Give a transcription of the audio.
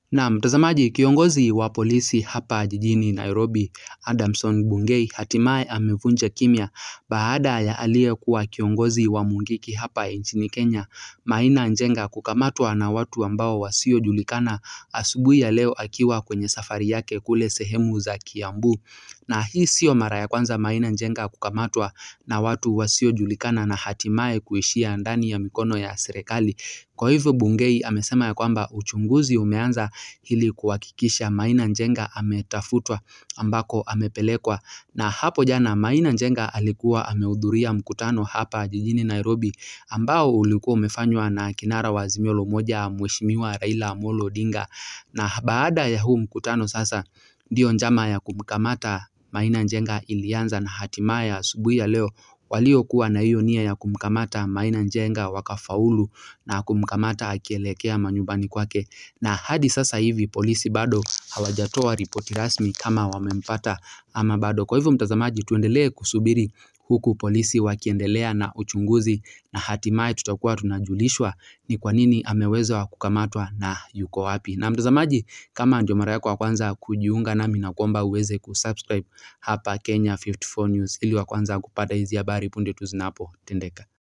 Na mtazamaji, kiongozi wa polisi hapa jijini Nairobi, Adamson Bungei, hatimaye amevunja kimya baada ya aliyekuwa kiongozi wa Mungiki hapa nchini Kenya, Maina Njenga kukamatwa na watu ambao wasiojulikana asubuhi ya leo akiwa kwenye safari yake kule sehemu za Kiambu. Na hii sio mara ya kwanza Maina Njenga kukamatwa na watu wasiojulikana na hatimaye kuishia ndani ya mikono ya serikali. Kwa hivyo Bungei amesema ya kwamba uchunguzi umeanza ili kuhakikisha Maina Njenga ametafutwa ambako amepelekwa. Na hapo jana Maina Njenga alikuwa amehudhuria mkutano hapa jijini Nairobi ambao ulikuwa umefanywa na kinara wa Azimio la Umoja Mheshimiwa Raila Amolo Odinga. Na baada ya huu mkutano sasa ndio njama ya kumkamata Maina Njenga ilianza na hatimaye asubuhi ya leo waliokuwa na hiyo nia ya kumkamata Maina Njenga wakafaulu na kumkamata akielekea manyumbani kwake. Na hadi sasa hivi polisi bado hawajatoa ripoti rasmi kama wamempata ama bado. Kwa hivyo mtazamaji, tuendelee kusubiri huku polisi wakiendelea na uchunguzi na hatimaye tutakuwa tunajulishwa ni kwa nini ameweza kukamatwa na yuko wapi. Na mtazamaji, kama ndio mara yako ya kwanza kujiunga nami nakuomba uweze kusubscribe hapa Kenya 54 News ili wa kwanza kupata hizi habari punde tu zinapotendeka.